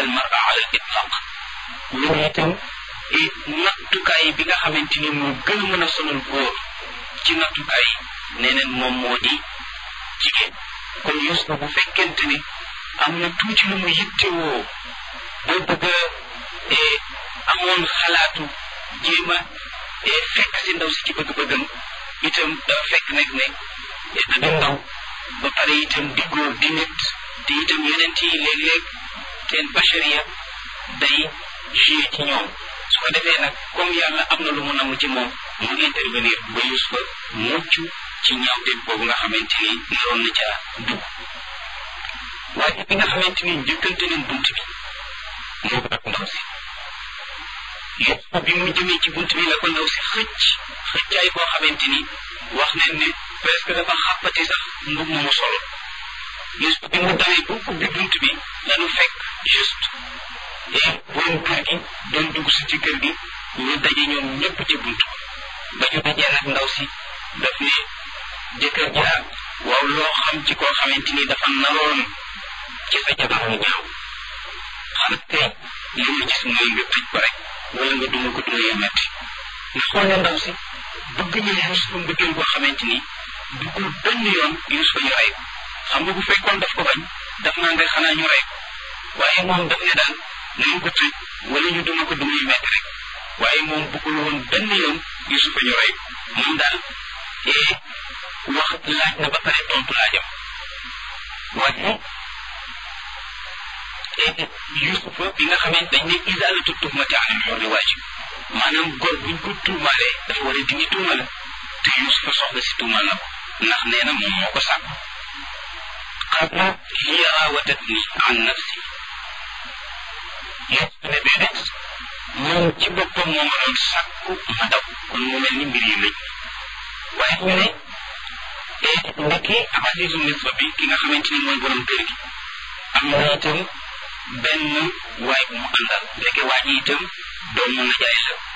al mara ala al itlaq loolu itam nattukaay bi nga xamante ni moo gën a mën a sonal góor ci nattukaay nee neen moom moo di jigéen kon Yuusufa bu fekkente ni am na tuuti lu mu yittewoo ba bëgg a amoon xalaatu jéem a fekk si ndaw si ci bëgg-bëggam itam dafa fekk nekk ne da di ndaw ba pare itam di góor di nit te itam yeneen yi léeg-léeg seen bachariya day joué ci ñoom su ko defee nag comme yàlla am na lu mu namm ci moom mu intervenir ba Yuusufa mucc ci ñaawteef boobu nga xamante ni naroon na ca dugg waaye bi nga xamante ni njëkkante nañ bunt bi moo ak ndaw si Yuusufa bi mu jëmee ci bunt bi la ko ndaw si xëcc xëccaay boo xamante ni wax nañ ne presque dafa xàppati sax mbub mu solo Yuusufa bi mu dawee bu ubbi bunt bi lanu fekk juste et borom kër gi doon dugg si ci kër gi ñu daje ñoom ñëpp ci bunt ba ñu dajee nag ndaw si daf ne jëkkër jaa waaw loo xam ci koo xamante ni dafa naroon ci sa jabar mu ñaaw xanaa tey li ma gis mooy nga tëj ko rek wala nga duma ko duma yu metti nga xool ne ndaw si bëgg ñu Yuusufa mbëggeel boo xamante ni duggul benn yoon Yuusufa ñu rey ko xam nga bu fekkoon daf ko bañ daf naa nga xanaa ñu rey ko waaye moom daf ne daal nañ ko tëj wala ñu duma ko duma yu metti rek waaye moom bëggul woon benn yoon Yuusufa ñu rey ko moom daal ee wax laaj na ba pare tontu laajam waaye Yuusufa bi nga xamante dañ ne isaalatu tuhmati anil hurri waajib maanaam góor buñ ko tuumaalee dafa war a dindi tuuma la te Yuusufa soxla si tuumaal na ko ndax nee na moom moo ko sàkk qabla hiya raawadatni an nafsi Yuusufa ne déedéet moom ci boppam moo ma doon sàkku ma daw kon mu mel ni mbir yi lëj waaye ñu ne ndekki Azizu Misra bi ki nga xamante ni mooy borom kër gi am na itam benn waay bu mu àndal ndeke waa ji itam doomu na jaay la